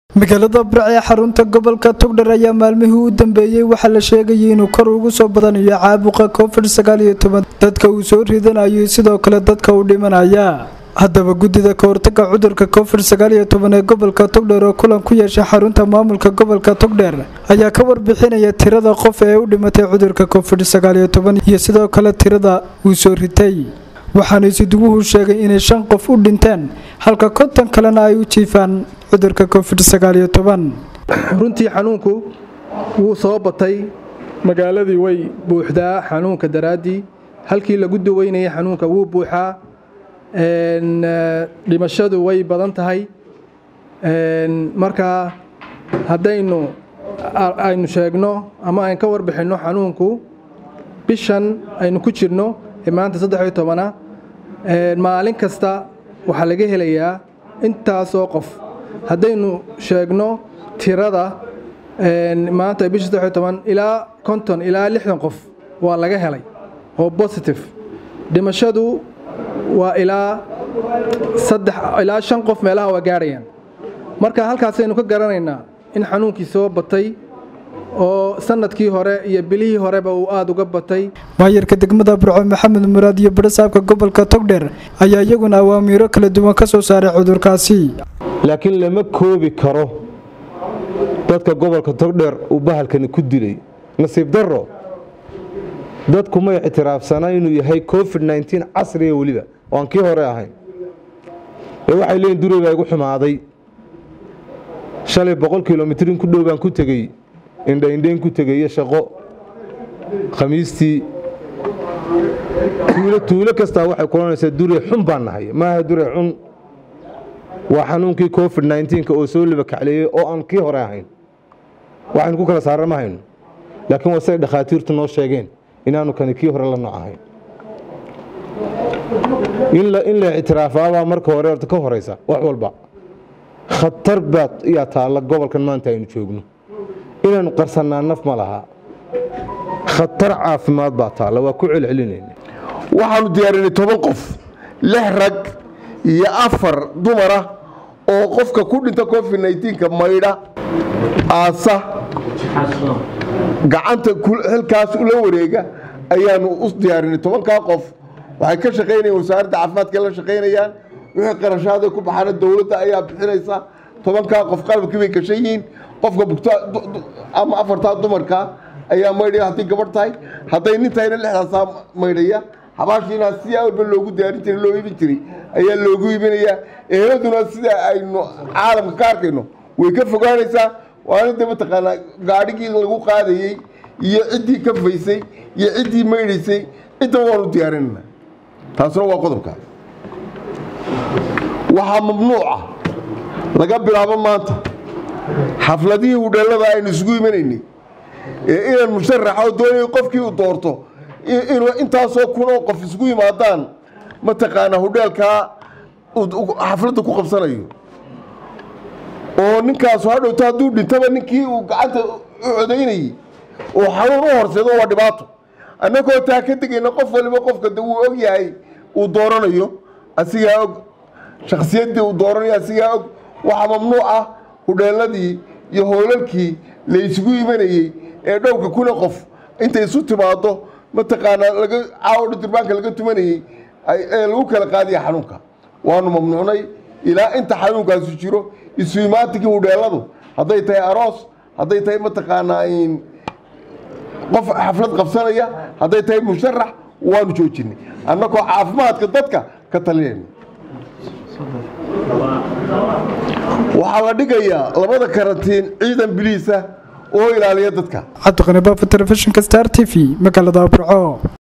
magaalada barc ee xarunta gobolka togdher ayaa maalmihii u dambeeyey waxaa la sheegayay inuu kor ugu soo badanayo caabuqa covid sagaaliyo toban dadka uu soo ridanayo sidoo kale dadka u dhimanaya haddaba guddida kahortaga cudurka covid sagaaliyo toban ee gobolka togdher oo kulan ku yeeshay xarunta maamulka gobolka togdher ayaa ka warbixinaya tirada qof ee u dhimatay cudurka covid sagaaliyo toban iyo sidoo kale tirada uu soo ritay waxaana isiduguhu sheegay inay shan qof u dhinteen halka konton kalena ay u jiifaan cudurka covid sagaaliyo toban runtii xanuunku wuu soo batay magaaladii way buuxdaa xanuunka daraaddii halkii lagu daweynayay xanuunka wuu buuxaa dhimashadu way badan tahay markaa haddaynu aynu sheegno ama aynu ka warbixinno xanuunku bishan aynu ku jirno ee maanta saddexiyo tobana maalin kasta waxaa laga helayaa intaasoo qof haddaynu sheegno tirada maanta bisha saddexiyo toban ilaa konton ilaa lixdan qof waa laga helay oo positive dhimashadu waa ilaa saddex ilaa shan qof meelaha waa gaadhayaan marka halkaasaynu ka garanaynaa in xanuunkii soo batay oo sanadkii hore iyo bilihii horeba uu aada uga batay maayarka degmada burco maxamed muraad iyo barasaabka gobolka togdher ayaa iyaguna awaamiiro kala duwan ka soo saaray cudurkaasi laakiin lama koobi karo dadka gobolka togdheer uu bahalkani ku dilay nasiib darro dadku may ictiraafsanaa inuu yahay covid nteen casriga weliba oo aan kii hore ahayn ee waxay leeyiin duray baa igu xumaaday shalay boqol kilomitrin ku dhow baan ku tegey indhaindhayn ku tegayo shaqo khamiistii tuulo kastaa waxay kulanaysaa dure xun baan nahay maaha dure xun waa xanuunkii covid nnteenka oo soo labakacleeyey oo aan kii hore ahayn waxaynu ku kala saara ma hayno laakiin waa siday dhakhaatiirtu noo sheegeen inaanu kani kii hore la nooc ahayn in la ictiraafaabaa marka hore orta ka horaysa wax walba khatar baad iyaa taalla gobolkan maanta aynu joogno inaanu qarsannaa naf ma laha khatar caafimaad baa taalla waa ku celcelinayna waxaanu diyaarinay toban qof lix rag iyo afar dumara oo qofka ku dhinta covid nnteenka maydha aasa gacanta xilkaas ula wareega ayaanu u diyaarinay tobankaa qof waxay ka shaqaynayaan wasaaradda caafimaadka la shaqaynayaan wixii qarashaaday ku baxaana dowladda ayaa bixinaysa tobankaa qof qalabkii bay gashan yihiin qofka bugta ama afartaa dumarka ayaa maydhaya hadday gabadh tahay hadday nin tahayna lixdaasaa maydhaya xabaashiina sidaa walba loogu diyaarin jiray loo iibin jiray ayaa loogu iibinayaa eheladuna sida aynu caalamka ka arkayno way ka fogaanaysaa waana de mataqaanaa gaadhigii lagu qaadayey iyo ciddii ka faysay iyo ciddii maydhaysay cidda waanu diyaarinayna taasuna waa qodobka waxaa mamnuuca laga bilaabo maanta xafladihii hudheellada aynu isugu imanaynay ee inaan musharaxo doonay qofkii uu doorto inuu intaasoo kunoo qof isugu yimaadaan mataqaanaa hudheelkaa xafladda ku qabsanayo oo ninkaasu hadhowta hadduu dhintaba ninkii uu gacanta u codaynayey oo xanuun u horseedo waa dhibaato annagoo taa ka degayna qof waliba qofka de wuu og yahay uu dooranayo asigaa og shakhsiyaddii uu dooranayo asigaa og waxaa mamnuuc ah hudheelladii iyo hoolalkii la isugu imanayey ee dhowrka kuna qof intay isu timaado mataqaanaa laga caawadha durbaanka laga tumanayey ee lagu kala qaadaya xanuunka waanu mamnuucnay ilaa inta xanuunkaasu jiro isu imaatikii hudheelladu hadday tahay aroos hadday tahay mataqaanaa qof xaflad qabsanaya hadday tahay musharax waanu joojinay annagoo caafimaadka dadka ka talinayna waxaa la dhigayaa labada karantiin ciidan biliisa oo ilaaliya dadka cabdiqani baafo telefishinka star t v magaalada burco